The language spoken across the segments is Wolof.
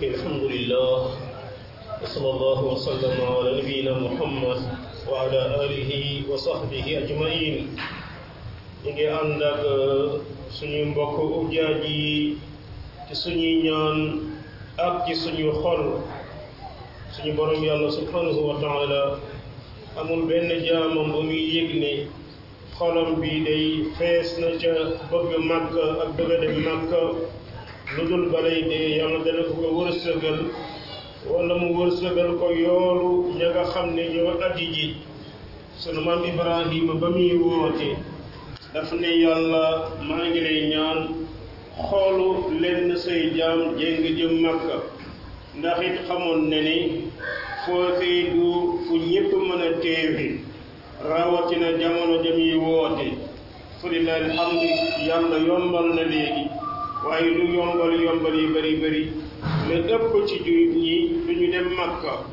mbokk الحمد لله وصلى الله وسلم على نبينا محمد وعلى آله وصحبه أجمعين ñu ngi ànd ak suñu mbokk ujaaj yi ci suñuy ñaan ak ci suñu xol suñu borom yàlla subhanahu wa taala amul benn jaamam bu muy yëg ne xolam bi day fees na ca bëgg màkk ak bëgg a dem màkk lu dul balay dee yàlla dana ko ko wërsëgal wala mu wërsëgal ko yoolu ña nga xam ne ñoo aji ji sunu maam Ibrahima ba muy woote daf ne yàlla maa ngi lay ñaan xoolu lenn say jaam jéng jëm màkka ndax it xamoon ne ni foofee du fu ñépp mën a teewi rawatina jamono jëm yi woote fu lillahi alhamdu yàlla yombal na léegi waaye lu yombal yombal yi bari bari la ëpp ci jullit ñi du ñu dem màkka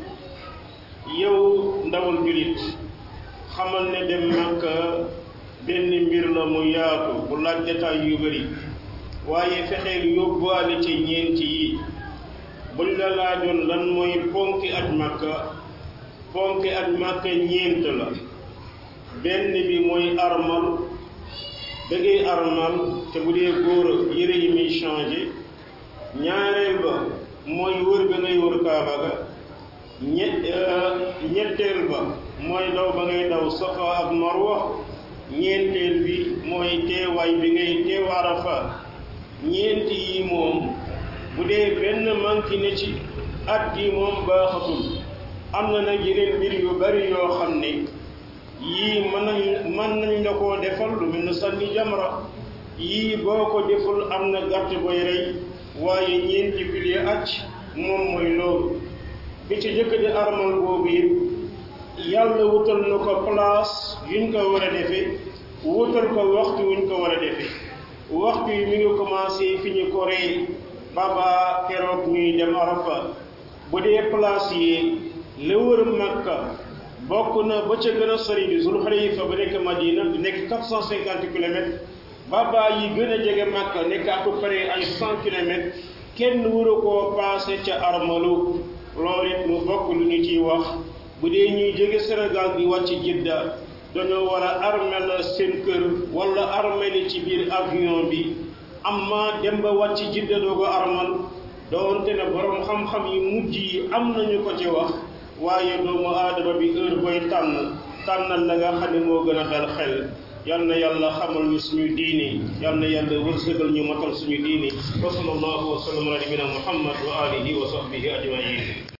yow ndawul jullit xamal ne dem màkka benn mbir la mu yaatu bu laaj détail yu bari waaye fexeel yóbbuwaale ci ñeenti yi buñ la laajoon lan mooy ponki aj màkka ponki aj màkka ñeent la benn bi mooy armal da ngay armal te bu dee góor yére yi muy changé ñaareel ba mooy wër ba ngay wër kaaba ga ñett ñetteel ba mooy daw ba ngay daw safa ak marwa ñeenteel bi mooy teewaay bi ngay teew arafa ñeenti yi moom bu dee benn manki ne ci at gi moom baaxatul am na nag yeneen mbir yu bari yoo xam ne yii mën nañ mën nañ la koo defal lu mel ne sànni jamra yii boo ko deful am na gàtt boy rey waaye ñeenti pilier acc moom mooy loolu bi ci jëkk di armal boobu it yàlla wutal na ko place yuñ ko war a defee wutal ko waxtu wuñ ko war a defee waxtu yi mi ngi commencé fi ñu ko rey baba keroog ñuy dem arafa bu dee place yi la wër makka bokk na ba ca gën a sori bi zul xalifa ba nekk madina nekk 450 kilomètres baba yi gën a jege makka nekk à peu près ay 100 kilomètres kenn waru koo passé ca armalu loolu it mu bokk lu ñu ciy wax bu dee ñuy jóge Sénégal di wàcc Jidda dañoo war a armel seen kër wala armeli ci biir avion bi amma dem ba wàcc Jidda doo ko armal doonte ne borom xam-xam yi mujj yi am nañu ko ci wax waaye doomu aadama bi heure booy tànn tànnal la nga xam ne moo gën a dal xel yal na yàlla xamal ñu suñu diini yal na yàlla wërsëgal ñu matal suñu diini wa sallallahu wa sallam ala nabina muhammad wa alihi wa sahbihi ajmain